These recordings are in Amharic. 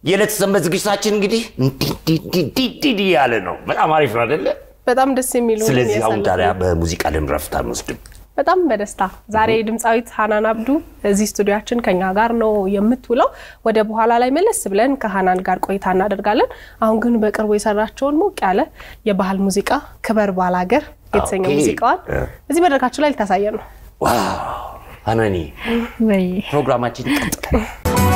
የዕለት ሰንበት ዝግጅታችን እንግዲህ እንዲህ ያለ ነው። በጣም አሪፍ ነው አይደለ? በጣም ደስ የሚሉ ስለዚህ አሁን ያሳለፍን። ታዲያ በሙዚቃ ለምን ረፍት አንወስድም? በጣም በደስታ ዛሬ ድምፃዊት ሀናን አብዱ እዚህ ስቱዲያችን ከኛ ጋር ነው የምትውለው። ወደ በኋላ ላይ መለስ ብለን ከሀናን ጋር ቆይታ እናደርጋለን። አሁን ግን በቅርቡ የሰራቸውን ሞቅ ያለ የባህል ሙዚቃ ክበር ባላገር የተሰኘ ኦኬ። ሙዚቃዋን እዚህ መድረካችን ላይ ልታሳየን ነው። ዋው ሀናኒ፣ ወይ ፕሮግራማችን ይቀጥላል።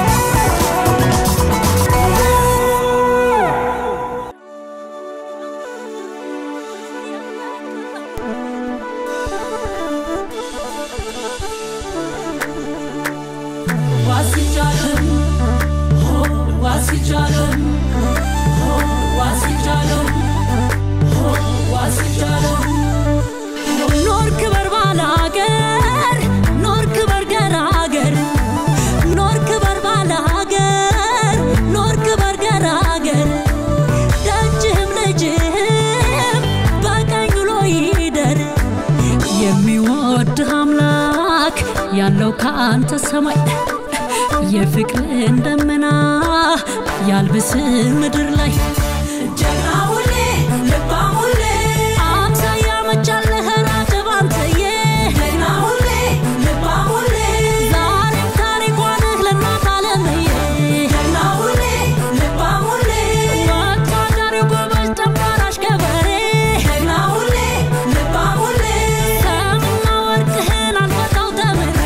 ኖር ክበር ባላገር ኖር ክበር ገራገር ኖር ክበር ባላገር ኖር ክበር ገራገር ደጅህም ልጅህም በቀኝ ውሎ ይደር የሚወድህ አምላክ ያለው ከአንተ ሰማይ የፍቅርን ደመና ያልብስ ምድር ላይ ጀግና ሁሌ ልባም ሁሌ አምሳያ መቻለህ ራጀብ አንተዬ ጀግና ሁሌ ልባም ሁሌ ዛሬም ታሪኳ ነህ ለእናት ዓለምዬ ጀግና ሁሌ ልባም ሁሌ ወታደሪው ጎበዝ ተንባራሽ ገበሬ ጀግና ሁሌ ልባም ሁሌ ሰምና ወርቅህን አንፈታው ተምሬ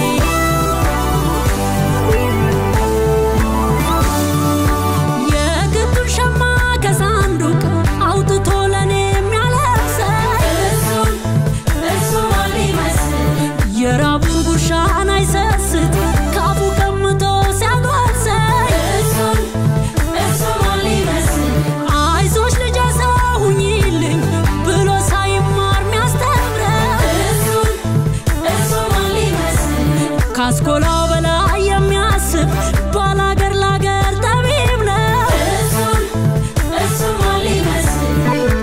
የግቱን ሸማ ከሳንዱቅ አውጥቶ ለኔ የሚያለብሰኝ እሱን እሱ ማን ሊመስል የራቡን ጉርሻን አይሰስት ካፉ ቀምቶ ሲያጎርሰኝ እሱን እሱ ማን ሊመስል አይዞሽ ልጄ ሰው ሁኚልኝ ብሎ ሳይማር ሚያስተምረው እሱን እሱ ማን ሊመስል ካስኮላው በላይ የሚያስብ ባላገር ላገር ጠቢብ ነው እሱን እሱ ማን ሊመስል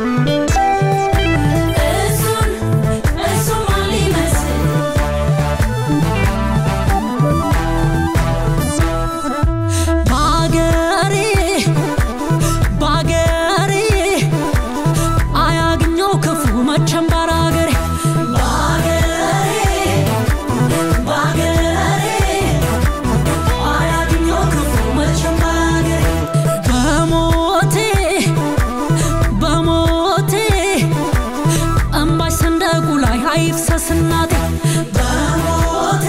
እሱን እሱ ማን ሊመስል ባገሬ ባገሬ አያግኘው ክፉ መቼም ባራገሬ ባገሬ ባገሬ አያግኘው ክፉ መቼም ባራገሬ በሞቴ በሞቴ እምባሽ ሰንደቁ ላይ አይፍሰስ እናቴ በሞቴ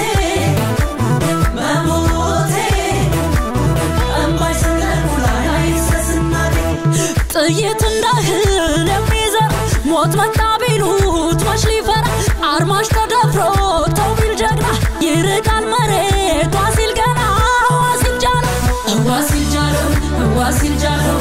በሞቴ እምባሽ ሰንደቁ ላይ አይፍሰስ እናቴ ጥይት እንደ እህል የሚዘር ሞት መጣ ቢሉት መች ሊፈራ አርማሽ ተደፍሮ ተው ቢል ጀግና ይርቃል መሬቷ ሲል ገና ህዋ ሲል ጃለው ህዋ ሲል ጃለው ህዋ ሲል ጃለው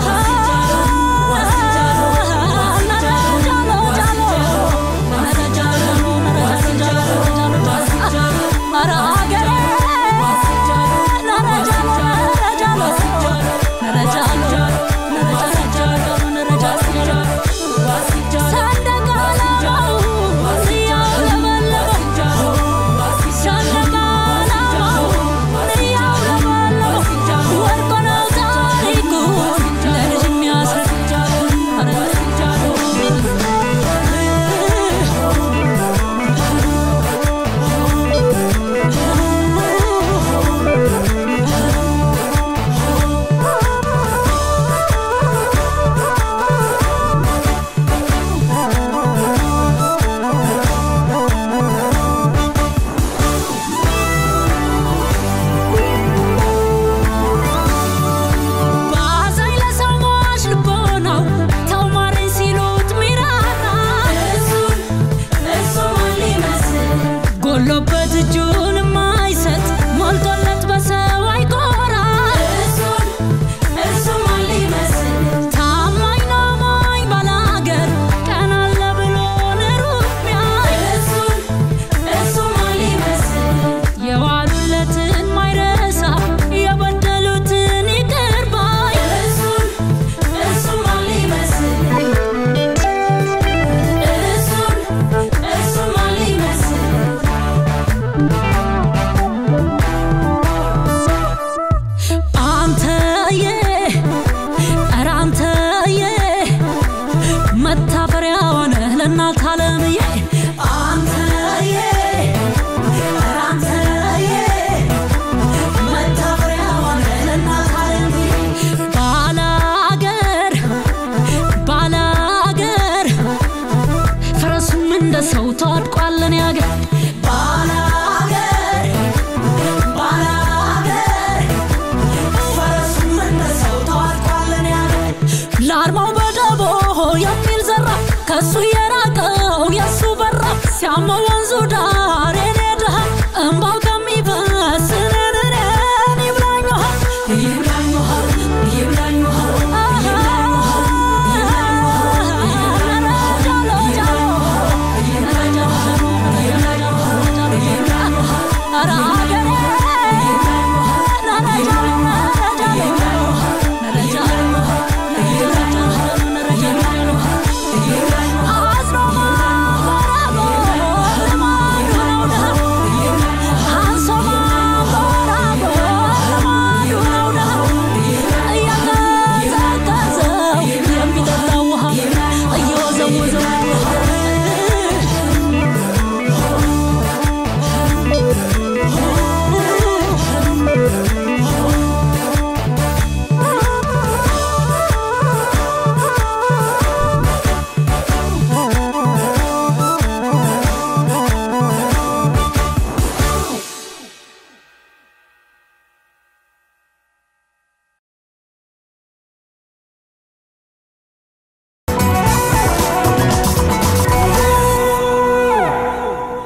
ባዛኝ ለሰው ሟች ልቦናው ተው ማረኝ ሲሉት ሚራራ እሱን እሱ ማን ሊመስል ጎሎበት እጁን የማይሰጥ ሞልቶለት በሰው አይኮራ እሱን እሱ ማን ሊመስል ታማኝ ነው ሞኝ ባላገር ቀን አለ ብሎ ንሩቅ ሚያይ እሱን እሱ ማን ሊመስል የዋሉለትን ማይረሳ የበደሉትን ይቅር ባይ እሱን እሱ ማን ሊመስል እሱን እሱ ማን ሊመስል ከሱ የራቀው የሱ በራ ሲያመው